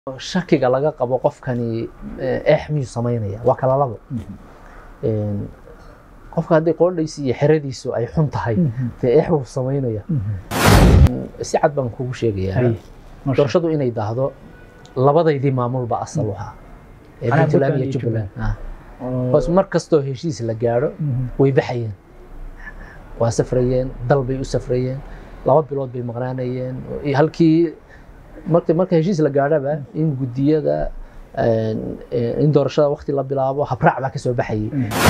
shakiga laga qabo qofkani eex miyuu samaynaya waa kala labo qofka haddii qoodhaysi iyo xeradiisu ay xun tahay dee eex buu samaynaya si cad baan kugu sheegayaa doorashadu inay daahdo labadaydii maamulba asal u ahaa ee Anaa puntland iyo Puntland iyo jubbaland ah. hoos mar kastoo heshiis la gaadho way baxayeen waa safrayeen dal bay u safrayeen laba bilood bay maqnaanayeen iyo halkii marka marka heshiis la gaadhaba in guddiyada in doorashada waqti la bilaabo habraac baa kasoo baxayay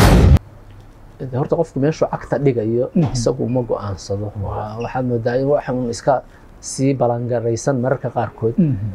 De horta qofku meeshuu cagta dhigayo isagu ma go-aansado Waa- waxaad moodaa in waxan iska sii balangaraysan mararka qaarkood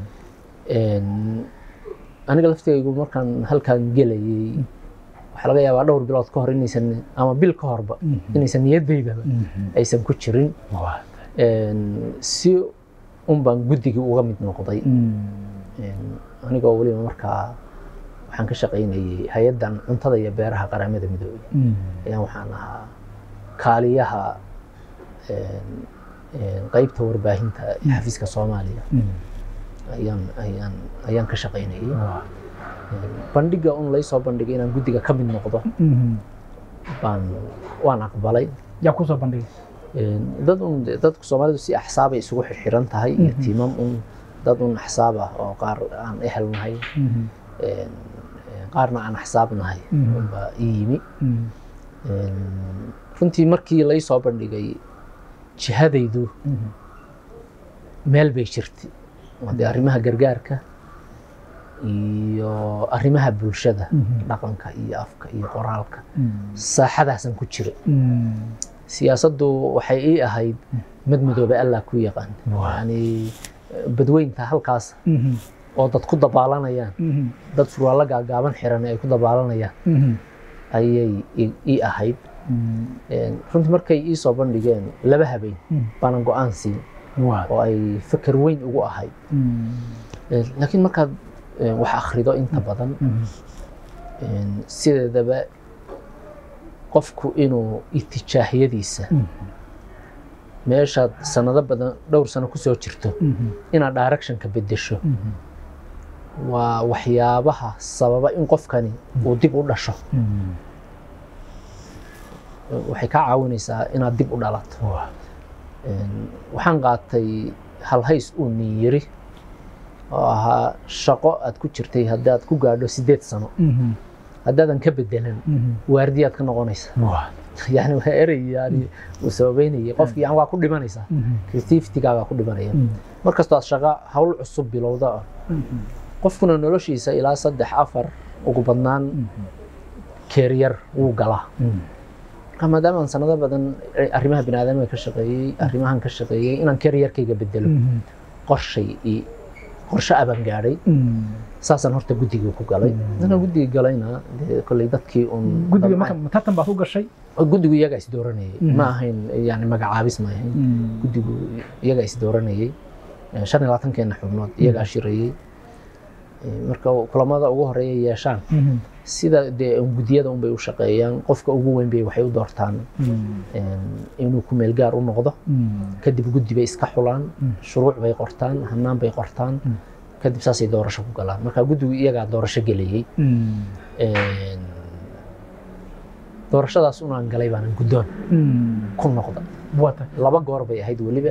Een, aniga laftigaygu markaan halkaan gelayay waxaa laga yaabaa dhowr bilood ka hor inaysan ama bil ka horba inaysan niyadaydaba aysan ku jirin Een, si un baan guddigii uga mid noqday Een, anigoo weliba markaa waxaan ka shaqaynayay hay-addan cuntada iyo beeraha qaramada midoobay ayaan waxaan ahaa kaaliyaha een, een, qaybta warbaahinta ee xafiiska soomaaliya ayaan ayaan ayaan ka shaqaynayay bandhiga un laysoo bandhigay inaan guddiga ka mid noqdo baan waan aqbalay yaa kusoo bandhigay Een, dad un dadku soomaalidu si axsaabay isugu xirxiran tahay iyo tiimam un dad un axsaab ah oo qaar aan ehel nahay een, een, qaarna aan axsaab nahay Mhm. unbaa ii yimi Een, runtii markii laysoo bandhigay jihadaydu meel bay jirtay oo dee arrimaha gargaarka iyo arrimaha bulshada dhaqanka iyo afka iyo qoraalka saaxadaasan ku jira siyaasaddu waxay ii ahayd mid midoobe allah ku yaqaan yani badweynta halkaas oo dad ku dabaalanayaan dad surwaallo gaagaaban xiran ay ku dabaalanayaan ayay ii- ii ahayd Een, runtii markay ii soo bandhigeen laba habeen baanan go-aan siin oo ay fikir weyn ugu ahayd Een, laakiin markaad een, wax akhrido inta badan een, sideedaba qofku inuu itijaahiyadiisa meeshaad sanado badan dhowr sano kusoo jirto inaad directionka bedesho waa waxyaabaha sababa in qofkani uu dib u dhasho waxay kaa caawinaysaa inaad dib u dhalato Een, waxaan qaatay halhays uu nin yiri oo ahaa shaqo aad ku jirtay haddaad ku gaadho sideed sano haddaadan ka bedelan waardiyaad ka noqonaysa yani waa erey yani uu sababeynayay qofki yani waa ku dhimanaysaa creativitygaagaa ku dhimanaya markastoo aad shaqo hawl cusub bilowda ah qofkuna noloshiisa ilaa saddex afar ugu badnaan keeryar wuu galaa marka maadaama aan sanado badan arrimaha biniaadamka ka shaqeeyey arrimahan ka shaqeeyey inaan keeryarkayga bedelo qorshay i qorshe abaan gaadhay saasaan horta guddigii ku galay markaan guddigii galayna dee kolley dadkii un guddiga marka tartan baad ku gashay guddigu iyagaa is dooranayay ma ahayn yani magacaabis ma ahayn guddigu iyagaa is dooranayay Eh, shan iyo labaatankeena xubnood iyagaa shirayey Eh, marka kulamada ugu horeeya yeeshaan sida dee un guddiyada unbay u shaqeeyaan qofka ugu weyn bay waxay u doortaan een, inuu ku meel gaar u noqdo kadib guddi bay iska xulaan shuruuc bay qortaan hannaan bay qortaan kadib saasay doorasho ku galaan marka guddigu iyagaa doorasho gelayey Een, doorashadaas unaan galay baanan guddoon ku noqda wata laba goor bay ahayd weliba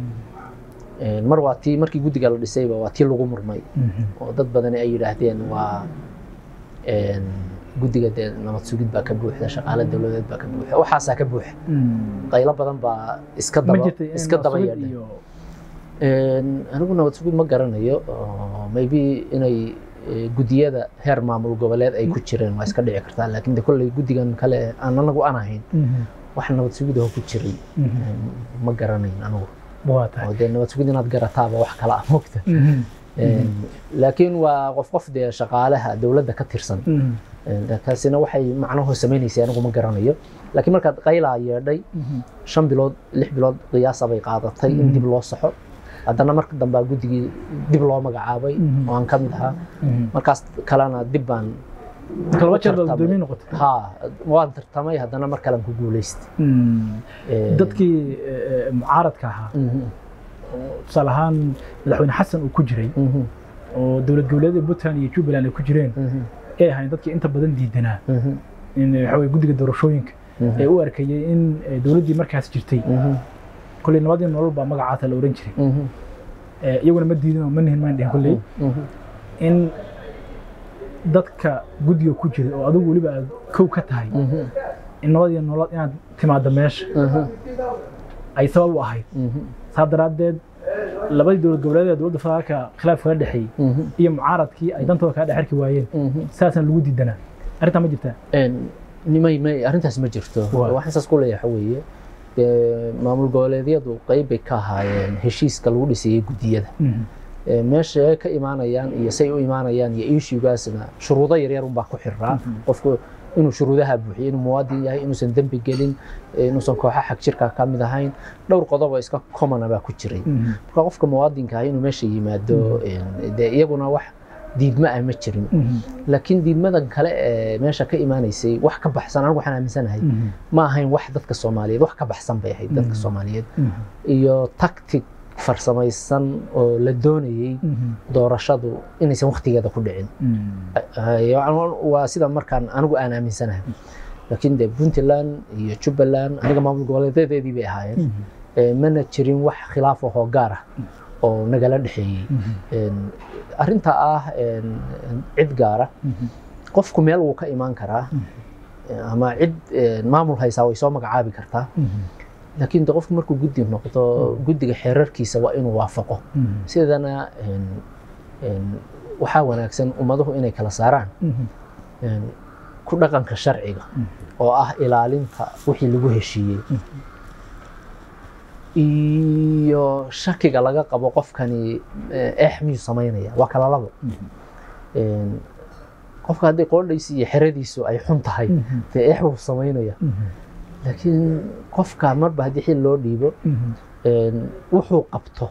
Een, mar waa tii markii guddiga la dhisayba waa tii lagu murmay oo dad badani ay yidhaahdeen waa een, guddiga dee nabad sugid baa ka buuxda shaqaale dowladeed baa ka buuxa waxaasaa ka buuxa qaylo badan baa iska ma daba jirtay in iska daba nabad yeedhay iyo Een, anigu nabad sugid ma garanayo oo maybe inay eh, guddiyada heer maamul goboleed ay ku jireen waa iska dhici kartaa laakiin de kolley guddigan kale aan anagu aan ahayn wax nabad sugid oo ku jiray een, ma garanayn anigu wata oo dee nabad sugid inaad garataaba wax kala ah mogta Een, laakiin waa qof qof dee shaqaalaha dowladda ka tirsan Een, taasina waxay macnaho samaynaysa anigu ma garanayo laakiin markaad qaylaa yeedhay shan bilood lix bilood qiyaasa bay qaadatay in dib loo saxo haddana marka dambaa guddigii dib loo magacaabay oo aan ka mid ahaa markaas kalena dib baan laba jeer baad tartamay. gudoomiye noqotay ha waan tartamay haddana mar kalean ku guulaystay Een, dadkii eh, eh, mucaaradka ahaa mhm, oo tusaale ahaan madaxweyne xasan uu ku jiray mhm, oo dowlad goboleedyada puntland iyo jubbaland ay ku jireen ay ahayn dadkii inta badan diidanaa in waxa weye guddiga doorashooyinka ee u arkayay in eh, dowladdii markaas jirtay kolley nabadii nolol baa magacaasa la oran jiray Eh, iyaguna ma diidin oo ma nihin maan dhihin kolley in dadka guddiga ku jira oo adigu weliba aad kow ka tahay in nabadii nolol inaad timaaddo meesha ay sabab u ahayd saa daraaddeed labadii dowlad goboleed ee dowladda federaalka khilaaf kala dhexeeyey iyo mucaaradkii ay dantooda kala dhex arki waayeen saasaan lagu diidanaa arrintaa ma jirtaa nimay may arrintaas ma jirto Waa. waxaan saas ku leeyahay waxa weeye dee maamul goboleedyadu qayb bay ka ahaayeen heshiiska lagu dhisayey guddiyada Ee, meesha ay ka imaanayaan iyo say u imaanayaan iyo issuegaasna shuruudo yaryar unbaa ku xiraa qofku inuu shuruudaha buuxiyo inuu muwaadin yahay inuusan dembi gelin ee, inuusan kooxa xag jirka ka mid ahayn dhowr qodob oo iska commona baa ku jiray marka qofka muwaadinka ah inuu meesha yimaado een, dee iyaguna wax diidma ah ma jirin laakiin diidmadan kale ee meesha ka imaanaysay wax ka baxsan anigu waxaan aaminsanahay ma ahayn wax dadka soomaaliyeed wax ka baxsan bay ahayd dadka soomaaliyeed iyo tactic farsamaysan oo la doonayey doorashadu inaysan waktigeeda ku dhicin Ay- waa sida markaan anigu aan aaminsanahay laakiin de puntland iyo jubbaland aniga maamul goboleedadeedii bay ahaayeen Ee, mana jirin wax khilaaf ahoo gaar ah oo nagala dhexeeyey Een, arrinta ah een, cid gaara qofku meel wuu ka imaan karaa ama cid een, maamul haysaa way soo magacaabi kartaa laakiin de qofku markuu guddi noqdo guddiga xeerarkiisa waa inuu waafaqo sidana een, een, waxaa wanaagsan ummaduhu inay kala saaraan een, ku dhaqanka sharciga oo ah ilaalinta wixii lagu heshiiyey iyo shakiga laga qabo qofkani eh, eex miyuu samaynaya waa kala labo Een, qofka haddii qoodhaysi iyo xeradiisu ay xun tahay dee eex buu samaynaya laakiin qofka marba haddii xil loo dhiibo een, wuxuu qabto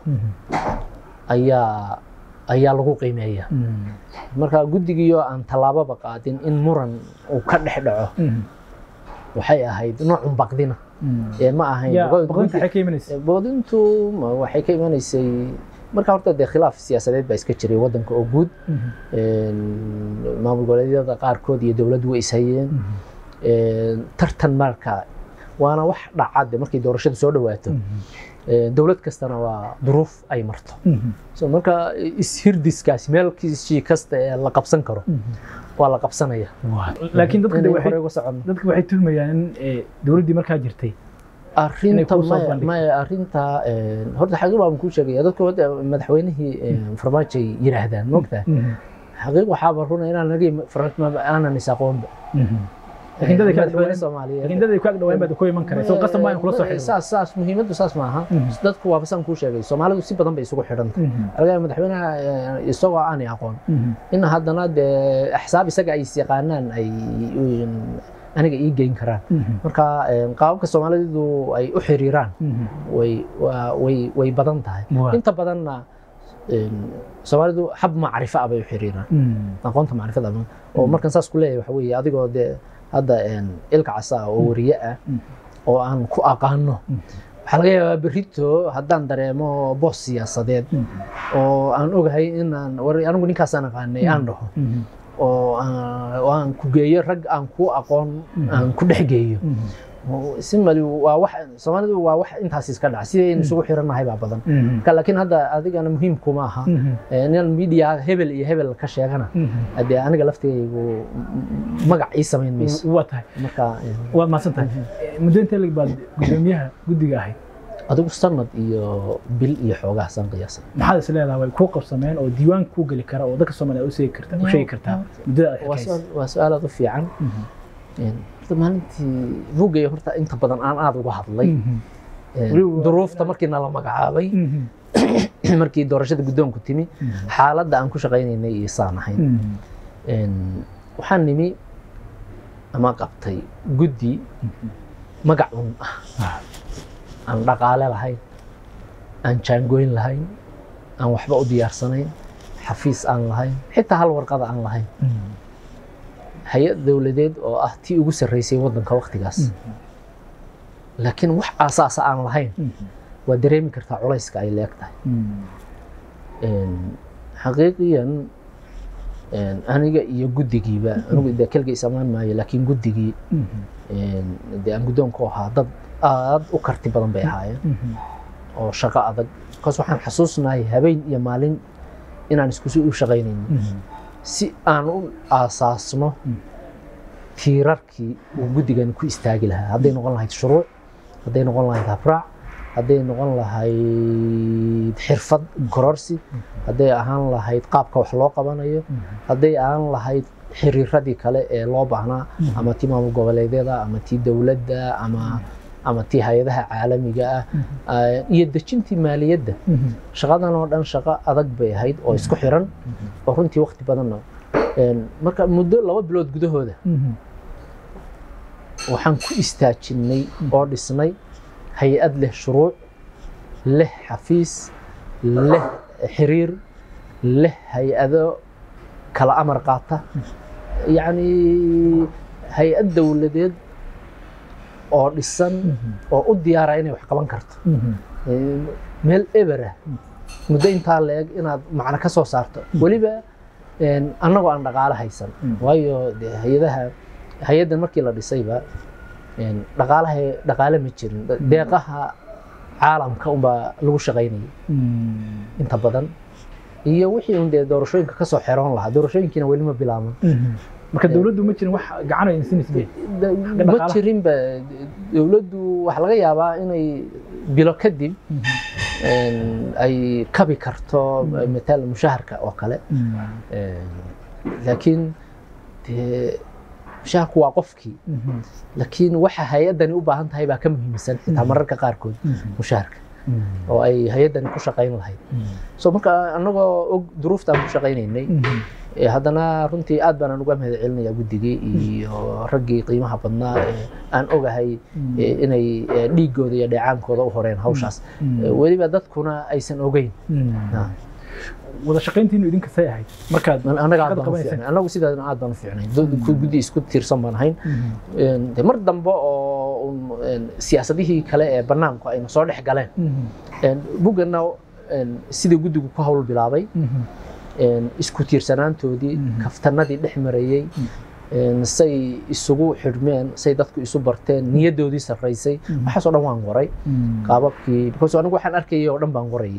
ayaa ayaa lagu qiimeeya marka guddigiioo aan tallaababa qaadin in muran uu ka dhex dhaco waxay ahayd noocun baqdina ee ma ahayn yaa guddi- baqdinta waxay ka imanaysa boodintu ma- waxay ka imanaysay marka horta dee khilaaf siyaasadeed baa iska jiray waddanka oo guud Een, maamul goboleedyada qaarkood iyo dowladdu way ishayeen Een, tartan marka waana wax dhacade markay doorashadu soo dhawaato Een, dowlad kastana waa duruuf ay marto so marka ishirdiskaasi meelkiisii kasta ee la qabsan karo waa la qabsanaya laakiin dadka de Inay waxay hore uga socono dadka waxay tuhmayaan in eh, dowladdii markaa jirtay arrinta kuu soo maya bandhigto. maya arrinta een, horta xaqiiq baan kuu sheegaya dadku hadda madaxweynihii een, farmaajo ay yiraahdaan moogtahay xaqiiq waxaaba runa inaan nagi farmaajo aanan is aqoonba laakiin dadka ka madaxweyne dhawaan soomaaliyeed laakiin dadka ka dhawaan baad ku iman karaysa oo qasab ma in kula soo xidho saas saas muhiimaddu saas maaha dadku waaba saan kuu sheegay soomaalidu si badan bay isugu xidhantay argaya madaxweynaha eh, isagoo aanay aqoon in haddana dee axsaab isaga ay is yaqaanaan ay een, aniga ii geyn karaan marka een, qaababka soomaalidu ay u xiriiraan way waa- way way badan tahay Waa. inta badanna een, soomaalidu hab macrifo ah bay u xiriiraan aqoonta macrifada ama oo markan saas ku leeyahay waxa weeye adigoo dee hadda een, ilka casa ah oo wariye ah oo aan ku aqaano waxaa laga yaabaa berrito haddaan dareemo boos siyaasadeed oo aan ogahay inaan war anigu ninkaasaan aqaanay aan dhaho oo aan oo aan ku geeyo rag aan ku aqoon aan ku dhex geeyo simali waa wax soomaalidu waa wax intaas iska dhaca sidaynu isugu xirannahay baa badan marka laakiin hadda adigana muhiim kuma aha Eh, inaan media hebel iyo hebel ka sheegana hadee aniga laftigaygu magac ii samayn mayso waa tahay marka eh, waad mahadsan tahay muddo intee lag baad gudoomiyaha guddiga ahayd adigu sanad iyo bil iyo xoogaa saan qiyaasa maxaad is leedahay way kuu qabsameen oo diiwaan kuu geli kara oo dadka soomaaliya u sheegi karta u sheegi kartaa muddada aad waa xilkaysa su-aal- waa su-aal aad u fiican Een, horta maalintii buugaya horta inta badan aan aad uga hadlay Een, Weliba- duruufta markii nala magacaabay markii doorashada guddoonku timi xaaladda aan ku shaqaynaynay iyo saan ahayn Een, waxaan nimi ama qabtay guddi magac un ah aan dhaqaale lahayn aan jaangoyn lahayn aan waxba u diyaarsanayn xafiis aan lahayn xitaa hal warqada aan lahayn hay-ad dowladeed oo ah tii ugu sarreysay waddanka waktigaas laakiin wax aasaasa aan lahayn waa dareemi kartaa culayska ay leeg tahay Een, xaqiiqiyan een, aniga iyo guddigiiba anigu dee keliga isamaan maayo laakiin guddigii een, dee aan guddoonku ahaa dad aad u karti badan bay ahaayeen oo shaqo adag markaas waxaan xasuusnahay habeen iyo maalin inaan iskusi u shaqaynayno si aan u aasaasno tiirarkii uu guddigani ku istaagi lahaa hadday noqon lahayd shuruuc hadday noqon lahayd habraac hadday noqon lahayd xirfad kororsi hadday ahaan lahayd qaabka wax loo qabanayo hadday ahaan lahayd xiriiradii kale ee loo baahnaa ama tii maamul goboleedyada ama tii dowladda ama ama tii hay-adaha caalamiga ah ah, iyo dejintii maaliyadda shaqadan oo dhan shaqo adag bay ahayd oo isku xiran oo runtii waqti badanna een, marka muddo laba bilood gudahooda waxaan ku istaajinay oo dhisnay hay-ad leh shuruuc leh xafiis leh xiriir leh hay-ado kala amar qaata yacni hay-ad dowladeed oo dhisan oo u diyaara inay wax qaban karto Een, meel ebera muddo intaa leeg inaad macno ka soo saarto weliba een, annagoo aan dhaqaale haysan waayo dee hay-adaha hay-addan markii la dhisayba een, dhaqaalaha dhaqaale ma jirin deeqaha caalamka unbaa lagu shaqaynayay inta badan iyo wixii un dee doorashooyinka kasoo xeroon lahaa doorashooyinkiina weli ma bilaaban marka dowladdu ma jirin wax gacan ay insinaysa ma dhaqaalaha. jirinba dowladdu waxaa laga yaabaa inay bilo kadib een, ay kabi karto mataala mushaharka oo kale Een, laakiin dee mushaharku waa qofkii laakiin waxa hay-addani u baahan tahay baa ka muhiimsan xitaa mararka qaarkood mushaharka oo ay hay-addani ku shaqayn lahayd so marka annagoo og duruufta aan ku shaqaynaynay ee haddana runtii aad baan uga mahad celinayaa guddigii iyo raggii qiimaha badnaa ee aan ogahay ee inay ee, dhiigooda iyo dheecaankooda u horeen hawshaas Ee, weliba dadkuna aysan ogeyn Ah. wada shaqayntiinu idinka say ahayd markaad annaga aad shaqada baan u qabanaysa. fiicnay annagu sidaasna aad baan u fiicnay Dad- ku- guddi isku tiirsan baan ahayn Een, dee mar dambe oo un, een, siyaasadihii kale ee bannaanku ayna soo dhex galeen Een, buggana een, sidii guddigu ku hawl bilaabay een, isku tiirsanaantoodii Mhm. kaftanadii dhex marayey een, say isugu xidhmeen say dadku isu barteen niyaddoodii sarraysay waxaasoo dhan waan qoray qaababkii because anigu waxaan arkayay oo dhan baan qorayay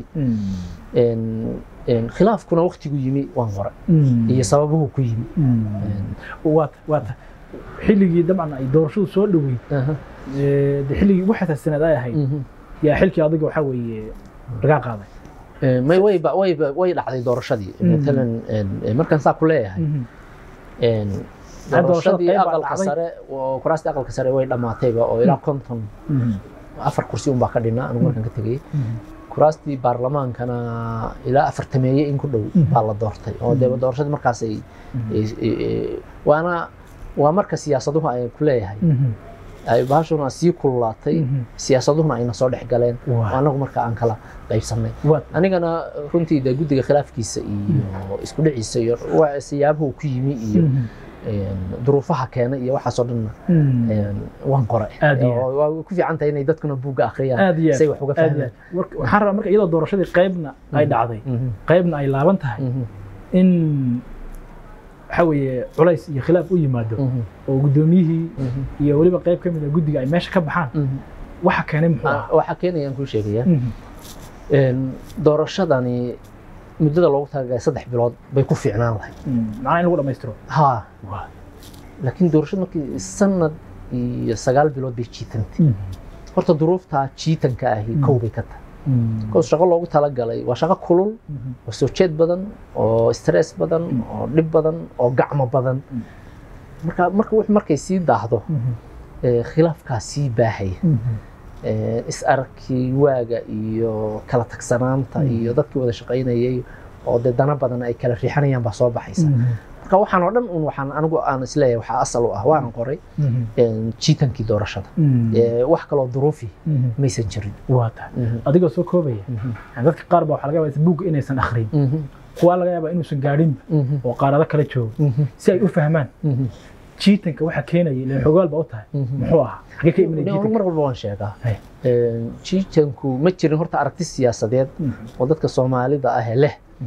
Een, een, khilaafkuna waqtigu yimi waan qoray iyo sababuhu ku yimi Een, waata waata xilligii dabcan ay doorashadu soo dhoweyd aha, ee, dee xilligii ugu xasaasanaad ay ahayd mhm. yaa xilkii adiga waxaa weeye lagaa qaaday Een, may wayba wayba way dhacday doorashadii Mhm. matalan een, een, markaan saa ku leeyahay een, doorashada doorashadii qayb baa aqalka dhacday. sare oo kuraastii aqalka sare way dhammaatayba oo ilaa konton afar kursi unbaa ka dhinaa anigu markaan ka tegay kuraastii baarlamaankana ilaa afartameeye in ku dhow Mhm. baa la doortay oo dee doorashadii markaas ay ay- ay- waana waa marka siyaasaduhu ay ku leeyahay ay bahashuna sii kululaatay siyaasaduhuna ayna soo dhex galeen oo Waa. anagu marka aan kala qaybsannay waad anigana runtii dee guddiga khilaafkiisa iyo isku dhiciisa iyo waa siyaabuhu ku yimi iyo een, duruufaha keenay iyo waxaasoo dhanna een, waan qoray Aad iyo Oo waa ku fiican tahay inay dadkuna buugga akhriyaan aad iyo say wax uga aad iyo fahmaan aad. Warka- waxaan rabaa marka iyadoo doorashadii qaybna ay dhacday Mhm, qaybna ay laaban tahay mhm, in waxa weeye culays iyo khilaaf u yimaado mhm, oo guddoomiyihii mhm, iyo weliba qayb ka mid a guddiga ay meesha ka baxaan mhm. waxa keenay muxuu Ah, ahaa waxaa keenayaan kuu sheegaya Mhm. Een, doorashadani muddada loogu talagalay saddex bilood bay ku fiicnaan lahayd Mm. macnaha in lagu dhammaystiro ha Waa. laakiin doorashada markii sanad iyo sagaal bilood bay jiitantay horta duruuftaa jiitanka ahi kow bay ka tahay Mm. kows shaqo loogu talagalay waa shaqo kulul Mhm. oo soo jeed badan oo stress badan oo dhib badan oo gacmo badan Mm. marka marka wix markay sii daahdo Mhm. ee, khilaafkaa sii baahaya Mhm. Ee, is arkii waaga iyo kala tagsanaanta Mm. iyo dadkii wada shaqaynayay oo dee dana badan ay kala riixanayaan baa soo baxaysa Mhm. marka waxaan oo dhan un waxaan anigu aan isleeyahay waxaa asal u ah waan qoray Mhm. een, jiitankii doorashada Mhm. Ee, wax kaloo duruufi Mhm. maysan jirin waa tahay adigoo soo koobaya Mhm. yani dadka qaar baa waxaa laga yaabaa buugga inaysan akhrin Mhm. kuwaa laga yaabaa inuusan gaadhinba Mhm. oo qaarado kala joogo Mhm. si ay u fahmaan Mhm. jiitanka waxa keenaya ileen xogaal baa u tahay Mhm. muxuu ahaa xagee ka imanaya Nin jiitanka mar walba waan sheegaa Hay. Een, jiitanku ma jirin horta aragti siyaasadeed Mhm. oo dadka soomaalida ah ee leh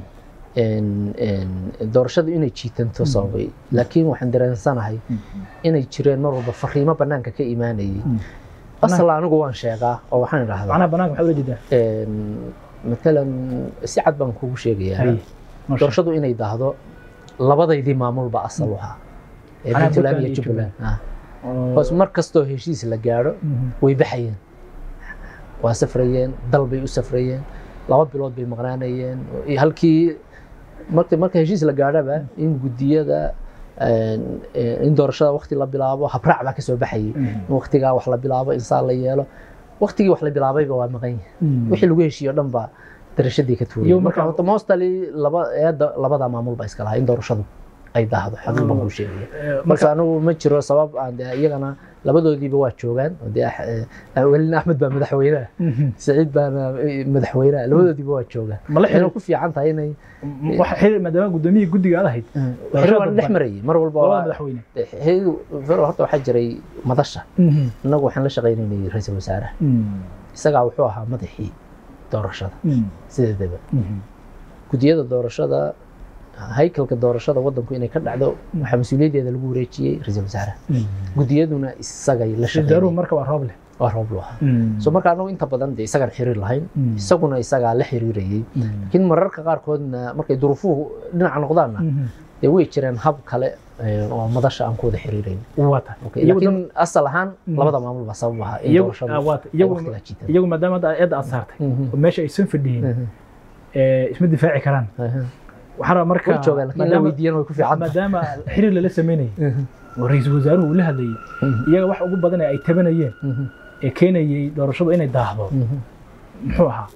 een, een, doorashadu inay jiitanto sababay laakiin waxaan dareensanahay inay jireen mar walba fariimo banaanka ka imaanayay asal anigu waan sheegaa oo waxaan idhahdaa macnaha banaanka maxaa ula jeedaa een, matalan si cad baan kugu sheegayaa Hay, masha doorashadu inay daahdo labadaydii maamulba asal u ahaa ee Macnaha puntland Puntland iyo iyo jubbaland ah. Allah. hoos mar kastoo heshiis la gaadho Mhm. way baxayeen waa safrayeen dal bay u safrayeen laba bilood bay maqnaanayeen iyo halkii marka marka heshiis la gaadhaba in guddiyada een, een, in doorashada waqti la bilaabo habraac baa kasoo baxayay Mhm. in waqtigaa wax la bilaabo insaan la yeelo waqtigii wax la bilaabayba waa maqan yahay Mhm. wixii lagu heshiiyo dhan baa darashadii ka tuurayay Iyo marka marka- horta mostly laba eedda labada maamul baa iska lahaa in doorashadu ay daahdo xaqiiq baan kuu sheegaya Eh, marka anigu ma jiro sabab aan dee iyagana labadoodiiba waa joogaan oo dee ah- eh, welina axmed baa madaxweynaha Mhm. saciid baana eh, madaxweynaha labadoodiiba waa joogaan ma la waxayna xiriir ku fiican tahay inay waxa xiriir maadaama gudoomiyihii guddiga aad ahayd xiriir waan dhex marayay mar walba labada waa- madaxweyne xiriir- horta waxaa jiray madasha Mhm. innagu waxaan la shaqaynaynay ra-iisul wasaaraha Mhm. isagaa wuxuu ahaa madaxii doorashada Mhm. sideedaba Mhm. gudiyada doorashada haykalka doorashada wadanku inay ka dhacdo waxaa mas-uuliyaddeeda lagu wareejiyey ra-iisul wasaaraha Mhm. gudiyaduna isagay la wasaaruhu shaqeeyay marka waa roob leh waa roob lu ahaa Mhm. so marka anagu inta badan dee isagaan xiriir lahayn Mm. isaguna isagaa la xiriirayay Mhm. laakiin mararka qaarkoodna markay duruufuhu dhinaca noqdaanna Mhm. dee way jireen hab kale eh, oo madasha aan ku wada xiriirayn waa tahay Okay, Iyagu laakiin asal ahaan Mm. labada maamul baa sabab ahaa in iyagu doorashadu ah, waa tahay. ay iyagu waqtigaa jiitaan iyagu maadaama hadda eedda aad saartay Mhm. oo meesha aysan fadhiyin Mhm. ee, isma difaaci karaan Aha. waxaa rabaa marka way joogaan laakiin la maadaama- weydiiyana way ku fiican tahay. maadaama xiriir lala sameynayay Mhm. oo ra-iisul wasaaruhu uu la hadlayay Mhm. iyaga wax ugu badan ee ay tabanayeen Mhm. ee keenayay doorashadu inay daahdo Mhm. muxuu ahaa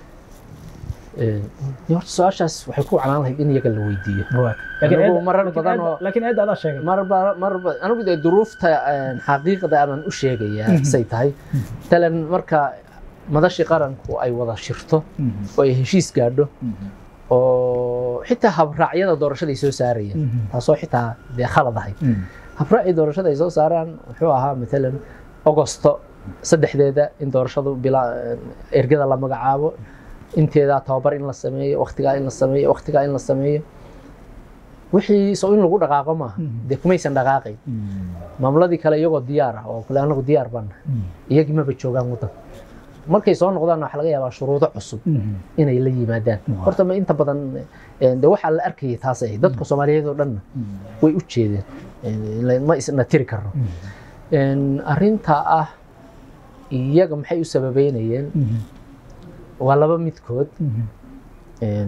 Eh, horta su-aashaas waxay ku canaan lahayd in iyaga la weydiiyo laakiin Anigu eedda- marar laakiin badan eedda- oo- laakiin eedda adaa sheegay marba marba anigu dee duruufta een, xaqiiqda aanan u sheegayaa say tahay talan marka madashii qaranku ay wada shirto Mhm. oo ay heshiis gaadho Mhm. oo xitaa habraacyada doorashada ay soo saarayeen Mhm. taasoo xitaa dee khalad ahayd Mhm. habraacii doorashada ay soo saaraan wuxuu ahaa matalan ogosto saddexdeeda in doorashadu bilaa ergada la magacaabo inteedaa tababar in la sameeyo waqtigaa in la sameeyo waqtigaa in la sameeyo wixii soo in lagu dhaqaaqo maaha Mhm. dee kumaysan dhaqaaqayn Mhm. maamuladii kale iyagoo diyaar ah oo kale anagu diyaar baan nahay Mhm. iyagii maba joogaan wadanka markay soo noqdaan waxaa laga yaabaa shuruudo cusub Mhm. inay la yimaadaan Waaw. horta ma inta badan eh, de waxaa la arkayay taasay ahayd dadka soomaaliyeed oo dhanna Mhm. way u jeedeen Eh, la- ma isna tiri karno Mhm. En, arrinta ah iyaga maxay u sababeynayeen Mhm. waa laba midkood Mhm. En,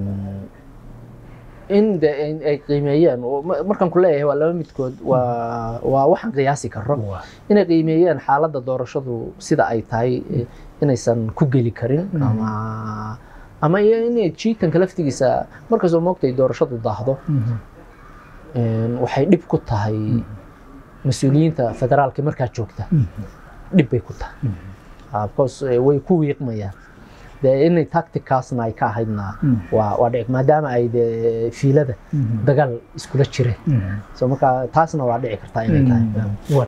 in de in ay qiimeeyeen oo ma- markaan ku leeyahay waa laba midkood waa waa waxaan qiyaasi karo Waa. inay qiimeeyeen xaaladda doorashadu sida ay tahay eh, inaysan ku geli karin Mm. ama ama iyo inay jiitanka laftigiisa markastoo moogtay doorashadu daahdo Mhm. en, waxay dhib ku tahay mas-uuliyiinta federaalka markaa joogta Mhm. dhib bay ku tahay Mhm. Ah, because eh, way ku wiiqmayaan dee inay tacticasna ay ka ahaydna Mhm. waa waa dhici maadaama ay dee fiilada Mhm. dagaal iskula jireen Mhm. so marka taasna waa dhici kartaa inay tahay Mhm. Waa